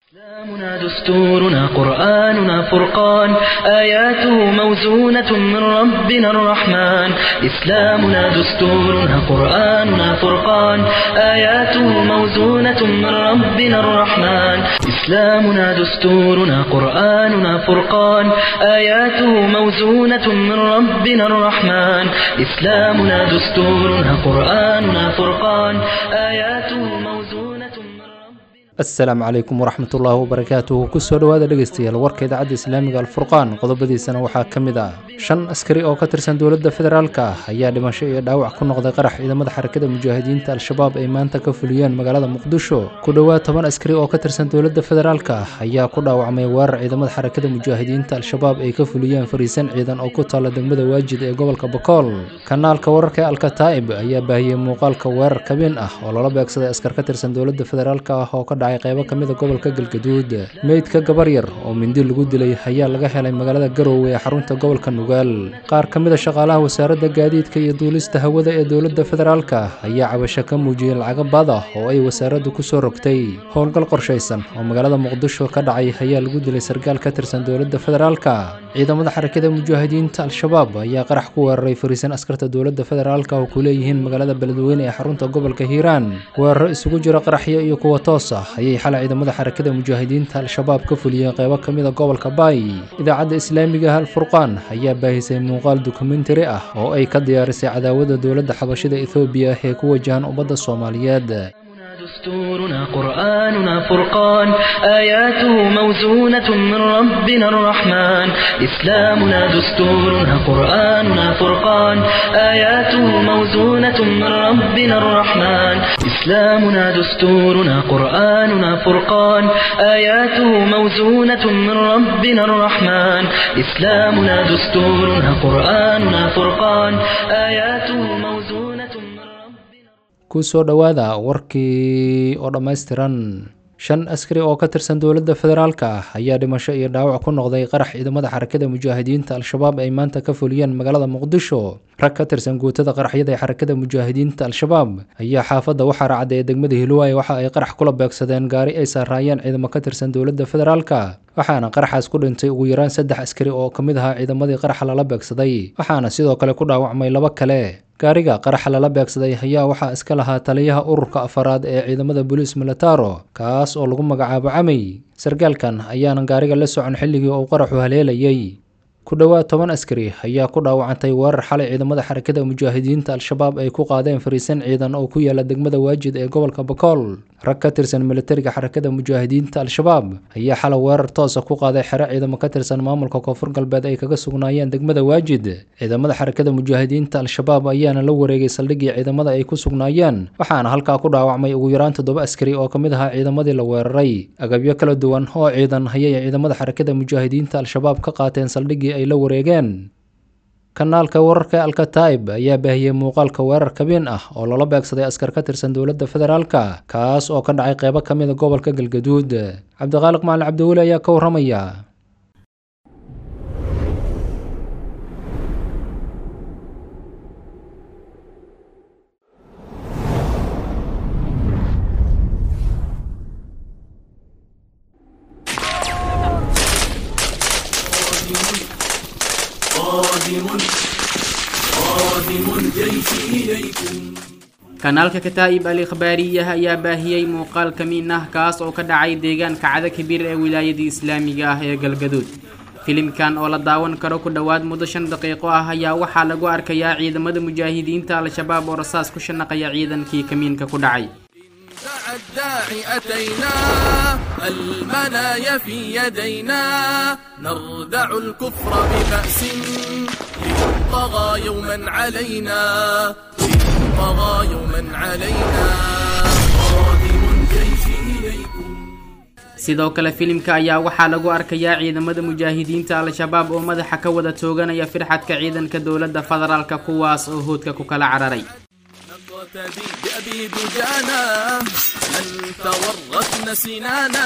إسلامنا دستورنا قرآننا فرقان آياته موزونة من ربنا الرحمن إسلامنا دستورنا قرآننا فرقان آياته موزونة من ربنا الرحمن إسلامنا دستورنا قرآننا فرقان آياته موزونة من ربنا الرحمن إسلامنا دستورنا قرآننا فرقان آياته موزونة من ربنا asalaamu calaykum waraxmat ullaahi wabarakaatuhu kusoo dhowaada dhegeystayaal warka idaacadda islaamiga alfurqaan qodobadiisana waxaa ka mid ah shan askari oo ka tirsan dowladda federaalka ah ayaa dhimasho iyo dhaawac ku noqday qarax ciidamada xarakada mujaahidiinta al-shabaab ay maanta ka fuliyeen magaalada muqdisho ku dhowaad toban askari oo ka tirsan dowladda federaalka ah ayaa ku dhaawacmay weerar ciidamada xarakada mujaahidiinta al-shabaab ay ka fuliyeen fariisan ciidan oo ku taalla degmada waajid ee gobolka bakool kanaalka wararka ee alkataa'ib ayaa baahiyey muuqaalka weerar kabin ah oo loola beegsaday askar ka tirsan dowladda federaalka ah oo ka dhacay qaybo ka mid a gobolka galgaduud meydka gabar yar oo mindi lagu dilay ayaa laga helay magaalada garowe ee xarunta gobolka nugaal qaar ka mid a shaqaalaha wasaaradda gaadiidka iyo duulista hawada ee dowladda federaalka ayaa cabasho ka muujiyey lacago baad ah oo ay wasaaraddu ku soo rogtay howlgal qorshaysan oo magaalada muqdisho ka dhacay ayaa lagu dilay sarkaal ka tirsan dowladda federaalka ciidamada xarakada mujaahidiinta al-shabaab ayaa qarax ku weeraray fariisan askarta dowladda federaalka oo ku leeyihiin magaalada beledweyne ee xarunta gobolka hiiraan weeraro isugu jira qaraxyo iyo kuwa toos ah ayay xalay ciidamada xarakada mujaahidiinta al-shabaab ka fuliyeen qaybo ka mid a gobolka baay idaacadda islaamiga ah alfurqaan ayaa baahisay muuqaal dokumentari ah oo ay ka diyaarisay cadaawada dowladda xabashida ethoobiya ee ku wajahan ummadda soomaaliyeed دستورنا قرآننا فرقان آياته موزونة من ربنا الرحمن إسلامنا دستورنا قرآننا فرقان آياته موزونة من ربنا الرحمن إسلامنا دستورنا قرآننا فرقان آياته موزونة من ربنا الرحمن إسلامنا دستورنا قرآننا فرقان آياته موزونة من ربنا kusoo dhowaada warkii oo dhammaystiran shan askari oo ka tirsan dowladda federaalka ah ayaa dhimasho iyo dhaawac ku noqday qarax ciidamada xarakada mujaahidiinta al-shabaab ay maanta ka fuliyeen magaalada muqdisho rag ka tirsan guutada qaraxyada ee xarakada mujaahidiinta al-shabaab ayaa xaafadda waxaa raacday ee degmada hiluwaay waxa ay qarax kula beegsadeen gaari ay saaraayeen ciidamo ka tirsan dowladda federaalka waxaana qaraxaas ku dhintay ugu yaraan saddex askari oo ka mid ahaa ciidamadii qaraxa lala beegsaday waxaana sidoo kale ku dhaawacmay laba kale gaariga qaraxa lala beegsaday ayaa waxaa iska lahaa taliyaha ururka afaraad ee ciidamada booliis militaro kaas oo lagu magacaabo camey sarkaalkan ayaanan gaariga la socon xilligii uu qaraxu haleelayay ku dhowaad toban askari ayaa ku dhaawacantay weerar xalay ciidamada xarakada mujaahidiinta al-shabaab ay ku qaadeen fariisan ciidan oo ku yaala degmada waajid ee gobolka bakool rag ka tirsan militariga xarakada mujaahidiinta al-shabaab ayaa xalay weerar toosa ku qaaday xero ciidamo ka tirsan maamulka koonfur galbeed ay kaga sugnaayeen degmada waajid ciidamada xarakada mujaahidiinta al-shabaab ayaana la wareegay saldhiggii ciidamada ay ku sugnaayeen waxaana halkaa ku dhaawacmay ugu yaraan toddoba askari oo ka mid ahaa ciidamadii la weeraray agabyo kala duwan oo ciidan ayay ciidamada xarakada mujaahidiinta al-shabaab ka qaateen saldhiggii ay la wareegeen kanaalka wararka ee alkataa'ib ayaa baahiyey muuqaalka weerar kabin ah oo loola beegsaday askar ka tirsan dowladda federaalka kaas oo ka dhacay qaybo ka mid a gobolka galgaduud cabdiqaaliq macalin cabdiweli ayaa ka warramaya kanaalka kataa'ib al ikhbaariyah ayaa baahiyey muuqaal kamiin ah kaas oo ka dhacay deegaanka cada kabiir ee wilaayadii islaamiga ah ee galgaduud filimkan oo la daawan karo ku dhowaad muddo shan daqiiqo ah ayaa waxaa lagu arkayaa ciidamada mujaahidiinta al-shabaab oo rasaas ku shanaqaya ciidankii kamiinka ku dhacay دعا الداعي أتينا المنايا في يدينا نردع الكفر ببأس إن طغى يوما علينا إن طغى يوما علينا قادم الجيش إليكم sidoo kale filimka ayaa waxaa lagu arkayaa ciidamada mujaahidiinta al-shabaab oo madaxa ka wada tooganaya firxadka ciidanka dowladda federaalka kuwaas oo hoodka ku kala cararay نقتدي بأبي دجانا من تورطن سنانا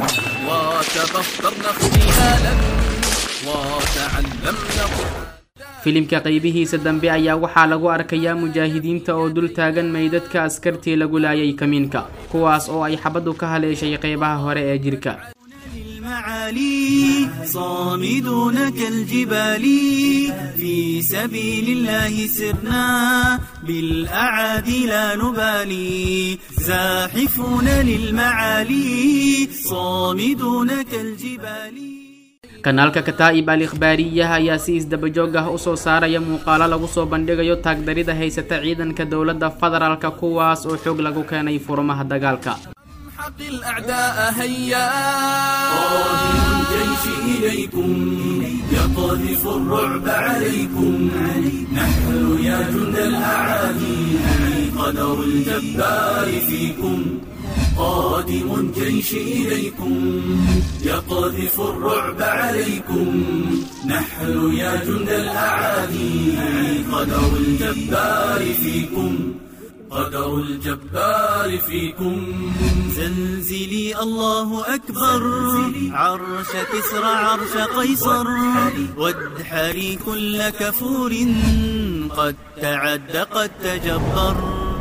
وتبخترن اغتيالا وتعلمن قرآنا filimka qaybihiisa dambe ayaa waxaa lagu arkayaa mujaahidiinta oo dul taagan meydadka askartii lagu laayay kamiinka kuwaas oo ay xabaddu ka haleeshay qeybaha hore ee jirka المعالي صامدون كالجبال في سبيل الله سرنا بالأعادي لا نبالي زاحفون للمعالي صامدون كالجبال kanaalka kataa'ib al ikhbaariyaha ayaa si isdabajoog ah usoo saaraya muuqaalo lagu soo bandhigayo taagdarida haysata ciidanka dowladda federaalka kuwaas oo xoog lagu keenay furmaha dagaalka حق الأعداء هيا قادم الجيش إليكم يقذف الرعب عليكم نحن يا جند الأعادي قدر الجبار فيكم قادم الجيش إليكم يقذف الرعب عليكم نحن يا جند الأعادي قدر الجبار فيكم قدر الجبار فيكم زلزلي الله أكبر عرش كسرى عرش قيصر وادحري كل كفور قد تعد قد تجبر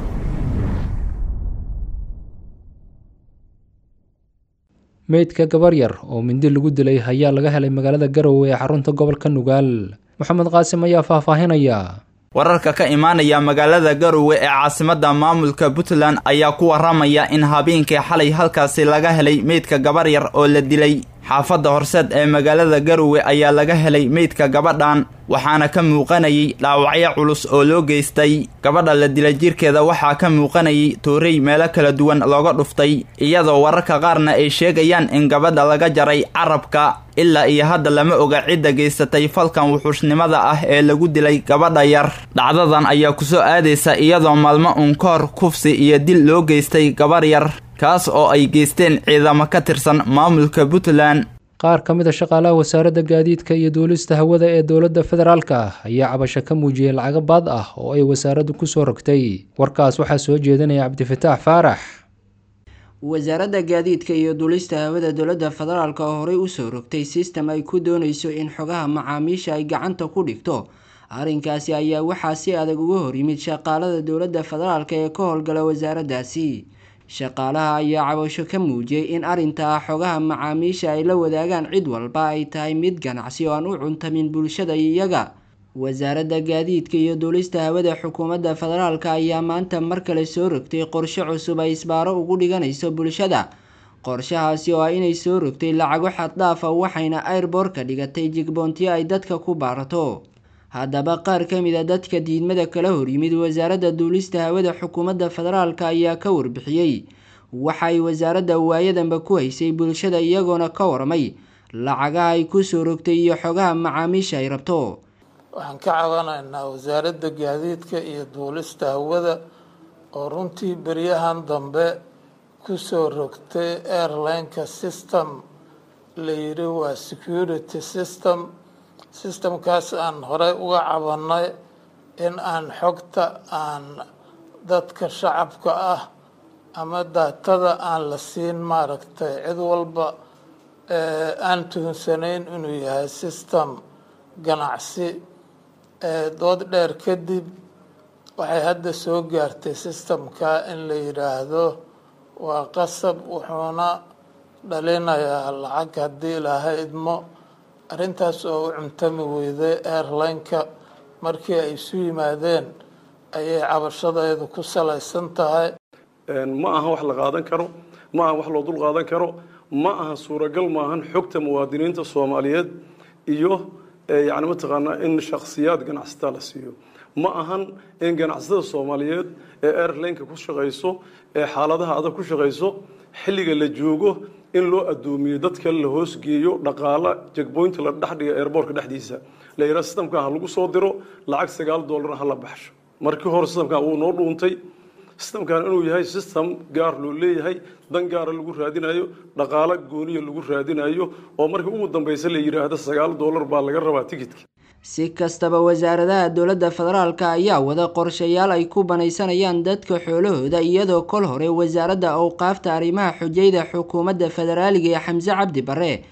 meydka gabar yar oo mindi lagu dilay ayaa laga helay magaalada garowe ee xarunta gobolka nugaal moxamed qaasim ayaa faahfaahinaya wararka ka imaanaya magaalada garowe ee caasimadda maamulka puntland ayaa ku waramaya in habeenkii xalay halkaasi laga helay meydka gabar yar oo la dilay xaafadda horseed ee magaalada garowe ayaa laga helay meydka gabadhan waxaana ka muuqanayay dhaawacyo culus oo loo geystay gabadha la dilay jirkeeda waxaa ka muuqanayay toorey meelo kala duwan looga dhuftay iyadoo wararka qaarna ay sheegayaan in gabadha laga jaray carabka ilaa iyo hadda lama oga cidda geysatay falkan wuxuushnimada ah ee lagu dilay gabadha yar dhacdadan ayaa kusoo aadaysa iyadoo maalmo uun ka hor kufsi iyo dil loo geystay gabar yar kaas oo ay geysteen ciidamo ka tirsan maamulka puntland qaar ka mid a shaqaalaha wasaaradda gaadiidka iyo duulista hawada ee dowladda federaalka ayaa cabasho ka muujiyey lacago baad ah oo ay wasaaraddu kusoo rogtay warkaas waxaa soo jeedinaya cabdifataax faarax wasaaradda gaadiidka iyo duulista hawada dowladda federaalk oo horey usoo rogtay sistem ay ku dooneyso in xogaha macaamiisha ay gacanta ku dhigto arrinkaasi ayaa waxaa si adag uga hor yimid shaqaalada dowladda federaalk ee ka howlgala wasaaraddaasi shaqaalaha ayaa cabasho ka muujiyey in arrintaa xogaha macaamiisha ay la wadaagaan cid walba ay tahay mid ganacsi oo aan u cuntamin bulshada iyaga wasaaradda gaadiidka iyo duulista hawada xukuumadda federaalk ayaa maanta mar kale soo rogtay qorshe cusub ay isbaaro ugu dhiganayso bulshada qorshahaasi oo ah inay soo rogtay lacago xaddaafa waxayna airboorka dhigatay jigboontiyo ay dadka ku baarato haddaba qaar ka mid a dadka diidmada kala horyimid wasaaradda duulista hawada xukuumadda federaalk ayaa ka warbixiyey waxa ay wasaaradda waayadanba ku haysay bulshada iyagoona ka warmay lacagaha ay kusoo rogtay iyo xogaha macaamiisha ay rabto waxaan ka cabanaynaa wasaaradda gaadiidka iyo duulista hawada oo runtii beryahan dambe kusoo rogtay airlineka system la yidhi waa security system systemkaas aan horey uga cabanay in aan xogta aan dadka shacabka ah ama daatada aan la siin maaragtay cid walba aan tuhunsanayn inuu yahay system ganacsi dood dheer kadib waxay hadda soo gaartay systemka in la yidhaahdo waa qasab wuxuuna dhalinayaa lacag haddii ilaahay idmo arrintaas oo u cuntami weyday airlineka markii ay isu yimaadeen ayay cabashadeedu ku salaysan tahay ma aha wax la qaadan karo ma aha wax loo dul qaadan karo ma aha suuragal maahan xogta muwaadiniinta soomaaliyeed iyo yani mataqaanaa in shakhsiyaad ganacsataa la siiyo ma ahan in ganacsatada soomaaliyeed ee airlineka ku shaqayso ee xaaladaha adag ku shaqayso xilliga la joogo in loo addoomiyo dadka la hoosgeeyo dhaqaala jegboynta la dhexdhiga airboortka dhexdiisa la yidhaha sistamka ha lagu soo diro lacag sagaal dollarna ha la baxsho markii hore sistamkan wuu noo dhuuntay sistamkan inuu yahay sistem gaar loo leeyahay dan gaara lagu raadinayo dhaqaalo gooniya lagu raadinayo oo markii ugu dambaysa la yidhaahdo sagaal dollar baa laga rabaa tigidka si kastaba wasaaradaha dowladda federaalk ayaa wada qorshayaal ay ku banaysanayaan dadka xoolahooda iyadoo kol hore wasaaradda awqaafta arrimaha xujayda xukuumadda federaaliga ee xamse cabdi bare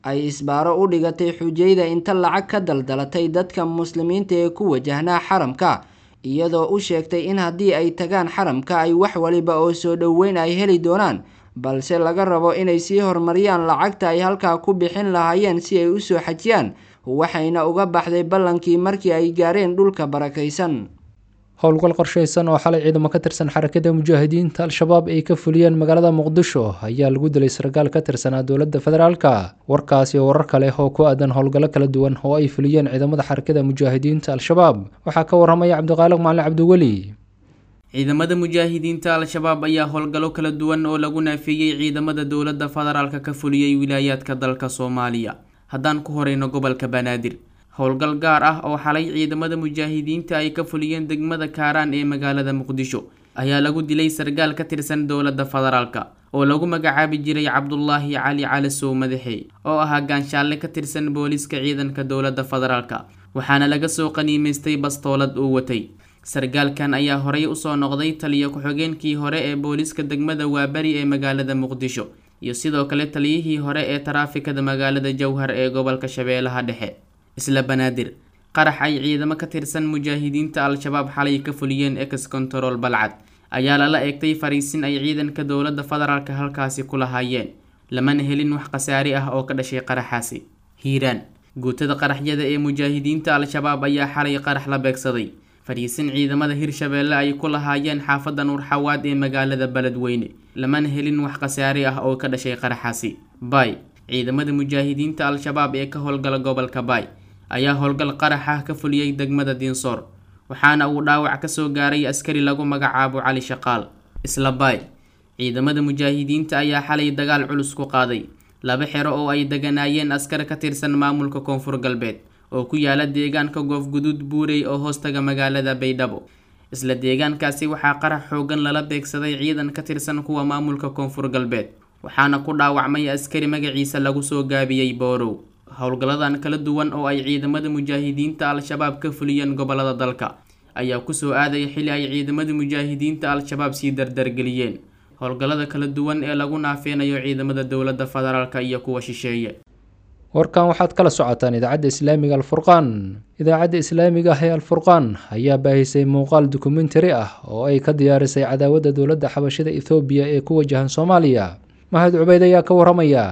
ay isbaaro u dhigatay xujayda inta lacag ka daldalatay dadka muslimiinta ee ku wajahnaa xaramka iyadoo u sheegtay in haddii ay tagaan xaramka ay wax waliba oo soo dhoweyn ay heli doonaan balse laga rabo inay sii horumariyaan lacagta ay halkaa ku bixin lahaayeen si ay usoo xajiyaan waxayna uga baxday ballankii markii ay gaareen dhulka barakaysan howlgal qorshaysan oo xalay ciidamo ka tirsan xarakada mujaahidiinta al-shabaab ay ka fuliyeen magaalada muqdisho ayaa lagu dilay sarkaal ka tirsanaa dowladda federaalka warkaasi warar kale oo ku aadan howlgallo kala duwan oo ay fuliyeen ciidamada xarakada mujaahidiinta al-shabaab waxaa ka waramaya cabdiqaaliq macalin cabdiweli ciidamada mujaahidiinta al-shabaab ayaa howlgallo kala duwan oo lagu naafeeyey ciidamada dowladda federaalka ka fuliyey wilaayaadka dalka soomaaliya haddaan ku horeyno gobolka banaadir howlgal gaar ah oo xalay ciidamada mujaahidiinta ay ka fuliyeen degmada kaaraan ee magaalada muqdisho ayaa lagu dilay sarkaal ka tirsan dowladda federaalka oo lagu magacaabi jiray cabdulaahi cali cali sow madaxe oo ahaa gaanshaalle ka tirsan booliiska ciidanka dowladda federaalka waxaana laga soo qaniimaystay bastoolad uu watay sarkaalkan ayaa horey usoo noqday taliyo ku-xigeenkii hore ee booliiska degmada waaberi ee magaalada muqdisho iyo sidoo kale taliyihii hore ee taraafikada magaalada jowhar ee gobolka shabeellaha dhexe isla banaadir qarax ay ciidamo ka tirsan mujaahidiinta al-shabaab xalay ka fuliyeen ex control balcad ayaa lala eegtay fariisin ay ciidanka dowladda federaalka halkaasi ku lahaayeen lamana helin wax khasaari ah oo ka dhashay qaraxaasi hiiraan guutada qaraxyada ee mujaahidiinta al-shabaab ayaa xalay qarax la beegsaday fariisin ciidamada hirshabeelle ay ku lahaayeen xaafadda nuurxawaad ee magaalada beledweyne lamana helin wax khasaari ah oo ka dhashay qaraxaasi bay ciidamada mujaahidiinta al-shabaab ee ka howlgala gobolka bay ayaa howlgal qarax ah ka fuliyey degmada diinsoor waxaana uu dhaawac kasoo gaaray askari lagu magacaabo cali shaqaal isla bay ciidamada mujaahidiinta ayaa xalay dagaal culus ku qaaday laba xero oo ay deganaayeen askar ka tirsan maamulka koonfur galbeed oo ku yaala deegaanka goofguduud buurey oo hoostaga magaalada baydhabo isla deegaankaasi waxaa qarax xoogan lala beegsaday ciidan ka tirsan kuwa maamulka koonfur galbeed waxaana ku dhaawacmay askari magaciisa lagu soo gaabiyey boorow howlgalladan kala duwan oo ay ciidamada mujaahidiinta al-shabaab ka fuliyeen gobolada dalka ayaa kusoo aadaya xili ay ciidamada mujaahidiinta al-shabaab sii dardargeliyeen howlgallada kala duwan ee lagu naafeynayo ciidamada dowladda federaalka iyo kuwa shisheeye warkan waxaad kala socotaan idaacadda islaamiga alfurqaan idaacadda islaamiga ah ee alfurqaan ayaa baahisay muuqaal dokumentari ah oo ay ka diyaarisay cadaawadda dowladda xabashida ethoobiya ee ku wajahan soomaaliya mahad cubeyd ayaa ka waramaya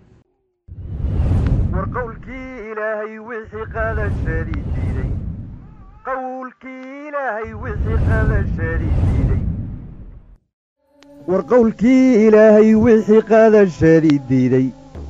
war qowlkii ilaahay wixii qadashadii diiday qowlkii ilaahay wixii qadashadii diiday war qowlkii ilaahay wixii qadashadii diiday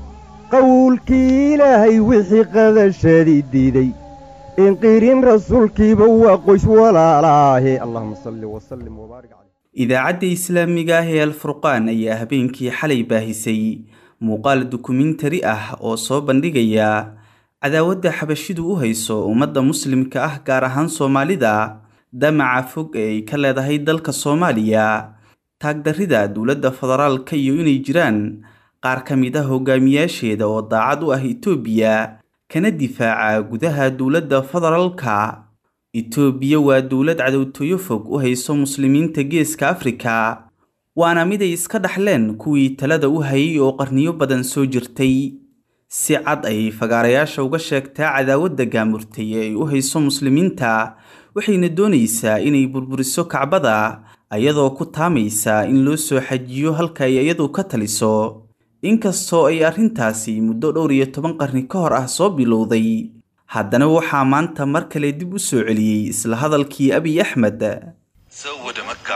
qowlkii ilaahay wixii qadashadii diiday inqirin rasuulkiiba waa qoys walaalaahe allahuma salli wasallim wabaarik caleyh idaacadda islaamiga ah ee alfurqaan ayaa habeenkii xalay baahisay muuqaal dokumentari ah oo soo bandhigaya cadaawadda xabashidu u hayso ummadda muslimka ah gaar ahaan soomaalida damaca fog ee ay ka leedahay dalka soomaaliya taagdarrida dowladda federaalka iyo inay jiraan qaar ka mid ah hogaamiyaasheeda oo daacad u ah itoobiya kana difaaca gudaha dowladda federaalka itoobiya waa dowlad cadowtooyo fog u hayso muslimiinta geeska afrika waana mid ay iska dhaxleen kuwii talada u hayay oo qarniyo badan soo jirtay si cad ayay fagaarayaasha uga sheegtaa cadaawadda gaamurtay ee ay u hayso muslimiinta waxayna doonaysaa inay burburiso kacbada ayadoo ku taamaysa in loo soo xajiyo halka ay iyadu ka taliso inkastoo ay arrintaasi muddo dhowr iyo toban qarni ka hor ah soo bilowday haddana waxaa maanta mar kale dib u soo celiyey isla hadalkii abiy axmed ሰው ወደ መካ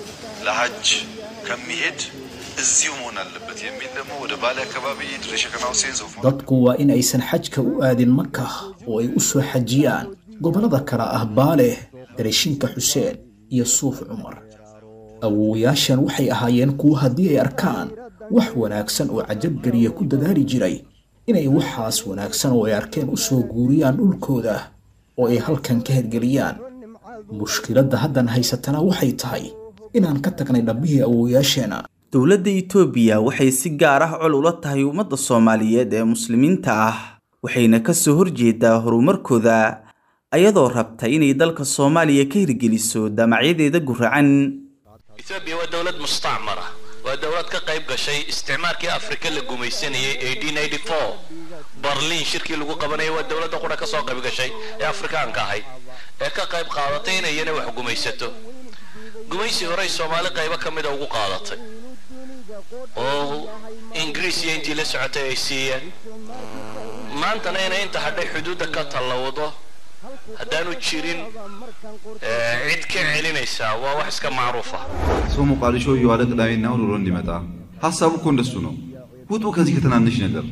ለሀጅ ከሚሄድ እዚሁ መሆን አለበት የሚል ደግሞ ወደ ባሌ አካባቢ ድሬ ሸከና ሁሴን ሶፍ dadku waa in aysan xajka u aadin maka oo ay u soo xajiyaan gobollada kale ah baale dareeshinka xuseen iyo suuf cumar awowayaashan waxay ahaayeen kuwo haddii ay arkaan wax wanaagsan oo cajabgeliya ku dadaali jiray inay waxaas wanaagsan oo ay arkeen u soo guuriyaan dhulkooda oo ay halkan ka hergeliyaan mushkiladda haddan haysatana waxay tahay inaan ka tagnay dhabbihii awowayaasheena dowladda itoobiya waxay si gaar ah col ula tahay ummadda soomaaliyeed ee muslimiinta ah waxayna ka soo horjeedaa horumarkooda ayadoo rabta inay dalka soomaaliya ka hirgeliso damacyadeeda guracan etoobiya waa dowlad mustacmara waa dowlad ka qayb gashay isticmaalkii afrika la gumaysanayay barliin shirkii lagu qabanayay waa dowladda qura ka soo qayb gashay ee afrikaanka ahayd ee ka qayb qaadatay inay iyana wax gumaysato gumaysi horey soomaali qaybo ka mida ugu qaadatay oo ingiriis iyo intii la socotay ay siiyeen maantana inay inta hadhay xuduudda ka tallawdo haddaanu jirin cid ka celinaysaa waa wax iska macruuf ah ሰው ሞቃዲሾ እየዋለ ቅዳሜና እሑድ ውሎ እንዲመጣ ሀሳቡ እኮ እንደሱ ነው። ውጡ ከዚህ ከትናንሽ ነገር።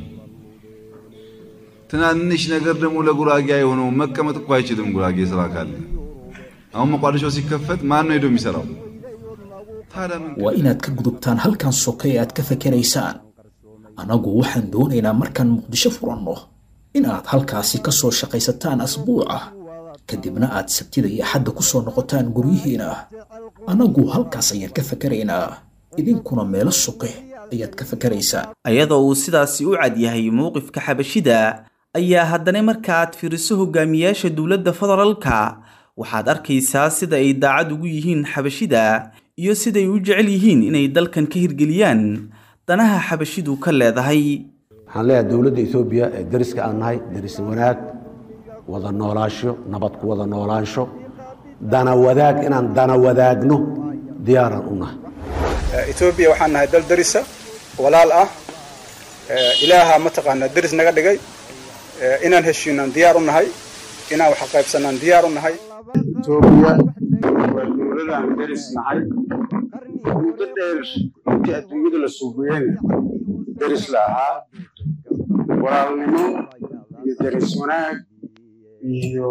ትናንሽ ነገር ደግሞ ለጉራጌ የሆነው መቀመጥ እኮ አይችልም። ጉራጌ ስራ ካለ አሁን ሞቃዲሾ ሲከፈት ማን ነው ሄዶ የሚሰራው? waa inaad ka gudubtaan halkan soke ee aad ka fakeraysaan annagu waxaan doonaynaa markaan muqdisho furanno inaad halkaasi ka soo shaqaysataan asbuuca kadibna aad sabtida iyo axadda ku soo noqotaan guryihiina annagu halkaas ayaan ka fakeraynaa idinkuna meelo soke ayaad ka fakeraysaan ayadoo uu sidaasi u cad yahay mowqifka xabashida ayaa haddana marka aad fiiriso hogaamiyaasha dowladda federaalka waxaad arkaysaa sida ay daacad ugu yihiin xabashida iyo siday u jecel yihiin inay dalkan ka hirgeliyaan danaha xabashidu ka leedahay waxaan leeyahay dowladda etoobiya ee dariska aan nahay daris wanaag wada noolaansho nabad ku wada noolaansho dana wadaag inaan dana wadaagno diyaaran u nahay etoobiya waxaan nahay dal darisa walaal ah ilaaha mataqaanaa daris naga dhigay inaan heshiinaan diyaar u nahay inaan wax qaybsanaan diyaar u nahay etoobiya waa dowladaan daris nahay muddo dheer intii adduunyada la suugayena daris la ahaa walaalnimo iyo daris wanaag iyo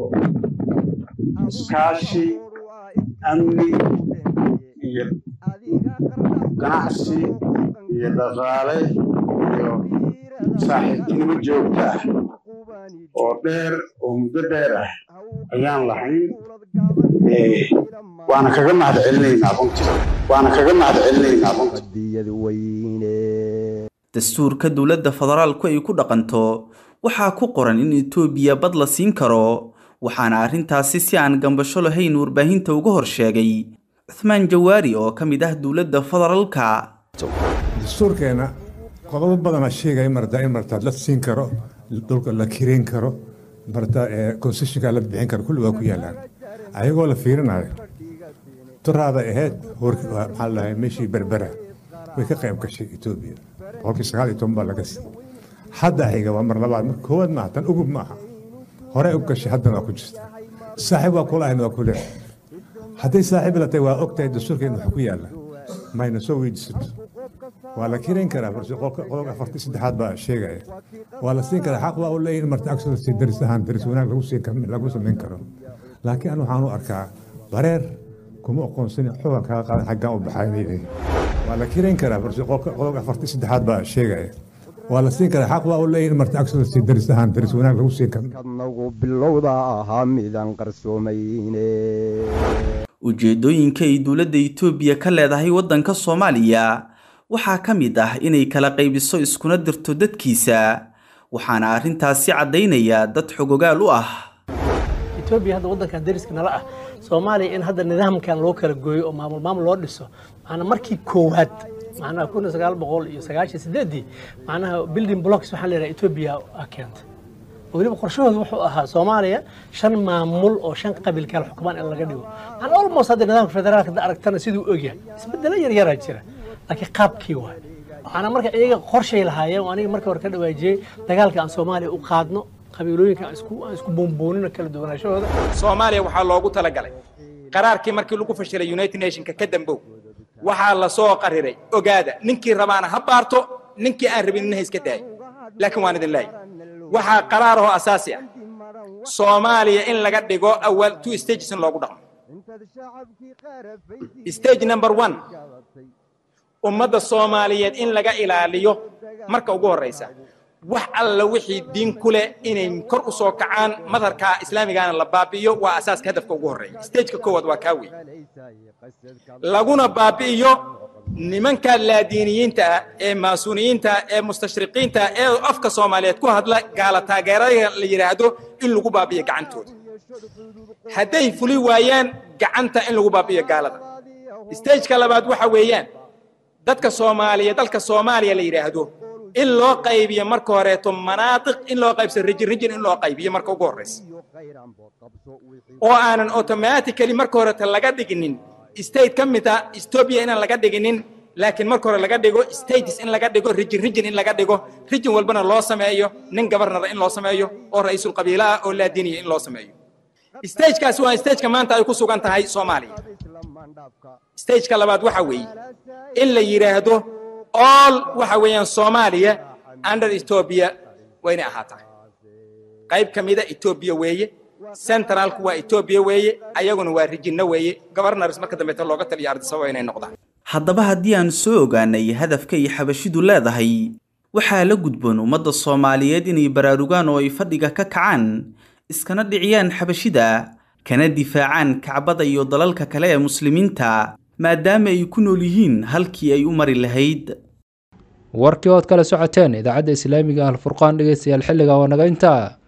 iskaashi amni iyo ganacsi iyo dhaqaale iyo saaxiibtinimo joogta ah oo dheer oo muddo dheer ah ayaan lahayn waana kaga mahad celinaynaa runtii waana kaga mahad celinaynaa runtii dastuurka dowladda federaalku ay ku dhaqanto waxaa ku qoran in etoobiya bad la siin karo waxaana arrintaasi si aan gambasho lahayn warbaahinta uga hor sheegay cuthmaan jawaari oo ka mid ah dowladda federaalka dastuurkeena qodobo badana sheegaya marta in marta la siin karo dhulka la kireyn karo marta concessionka la bixin karo kulli waa ku yaalaan ayagoo la fiirinayo turaada ahayd maxaa la dhahay meeshii berbera way ka qayb gashay etoobiya boqolkii sagaal iyo toban baa laga siiyey hadda xiga waa mar labaad mar koowaad maaha tan ugub maaha horey u gashay haddana waa ku jirta saaxiib waa kula ahayn waa ku leeyahay hadday saaxiib la tahay waa og tahay dastuurkeena wax ku yaalla mayna soo weydiisato waa la kirayn karaa qodobka afartii saddexaad baa sheegaya waa la siin karaa xaq waa u leeyihin marta agsoodasi daris ahaan daris wanaag lagu siin lagu samayn karo laakiin anu waxaan u arkaa bareer kuma aqoonsan xogan kaga qaadan xaggaan u baxaynay waa la kirayn karaa qodobka afartii saddexaad baa sheegaya waa la siin karaa xaq waa u leeyihin marta agsoodasi daris ahaan daris wanaag lagu siin nagu bilowda ahaa midaan qarsoomayne ujeeddooyinka ay dowladda etoobiya ka leedahay waddanka soomaaliya waxaa ka mid ah inay kala qaybiso iskuna dirto dadkiisa waxaana arrintaasi caddaynaya dad xogogaal u ah etoobiya hadda waddankan dariska nala ah soomaaliya in hadda nidaamkan loo kala gooyo oo maamul maamul loo dhiso macnaa markii koowaad macnaha kun iyo sagaal boqol iyo sagaashan sideedii macnaha building blocks waxaa la yidhaha etoobiya keentay weliba qorshahooda wuxuu ahaa soomaaliya shan maamul oo shan qabiil kala xukumaan in laga dhigo macnaa almost hadda nidaamka federaalka hadda aragtana siduu ogyahay isbedelo yaryaraa jira laakiin qaabkii waay waxaana marka iyaga qorshay lahaayeen aniga markii hore ka dhawaajiyey dagaalka aan soomaaliya u qaadno qabiilooyinka aan isku aan isku buunbuunino kala duwanaashahooda soomaaliya waxaa loogu talagalay qaraarkii markii lagu fashilay united nationka ka dambow waxaa la soo qariray ogaada ninkii rabaana ha baarto ninkii aan rabinina ha iska daayo laakiin waan idin leeyahay waxaa qaraarahoo asaasi ah soomaaliya in laga dhigo awal two stages in loogu dhaqmo stage number one ummadda soomaaliyeed in laga ilaaliyo marka ugu horraysa wax alla wixii diin ku leh inay kor u soo kacaan madharka islaamigaana la baabi'iyo waa asaaska hadafka ugu horreeya stageka koowaad waa kaa wey laguna baabi'iyo nimanka laadiiniyiinta ah ee maasuuniyiinta ah ee mustashriqiinta ah ee afka soomaaliyeed ku hadla gaala taageerada la yidhaahdo in lagu baabi'iyo gacantooda hadday fuli waayaan gacanta in lagu baabi'iyo gaalada stageka labaad waxa weeyaan dadka soomaaliya dalka soomaaliya la yidhaahdo in loo qaybiyo marka horeeto manaatiq in loo qaybsado rijin rijin in loo qaybiyo marka ugu horreysa oo aanan automatically marka horeeto laga dhiginin state ka mid ah ethiopia inaan laga dhiginin laakiin marka hore laga dhigo states in laga dhigo rijin rijin in laga dhigo rijin walbana loo sameeyo nin gabarnara in loo sameeyo oo ra-iisul qabiila ah oo laadiniya in loo sameeyo stagekaasi waa stageka maanta ay ku sugan tahay soomaaliya stageka labaad waxa weeye in la yidhaahdo all waxa weeyaan soomaaliya under ethiopia wayna ahaataa qayb ka mida ethiopia weeye centralku waa ethiopia weeye ayaguna waa rijinno weeye governors marka dambeeta looga taliya ardisaba inay noqdaan haddaba haddii aan soo ogaanay hadafka ay xabashidu leedahay waxaa la gudboon ummadda soomaaliyeed inay baraarugaan oo ay fadhiga ka kacaan iskana dhiciyaan xabashida kana difaacaan kacbada iyo dalalka kale ee muslimiinta maadaama ay ku nool yihiin halkii ay u mari lahayd warkii ood kala socoteen idaacadda islaamiga ah alfurqaan dhegeystayaal xilliga oo naga intaa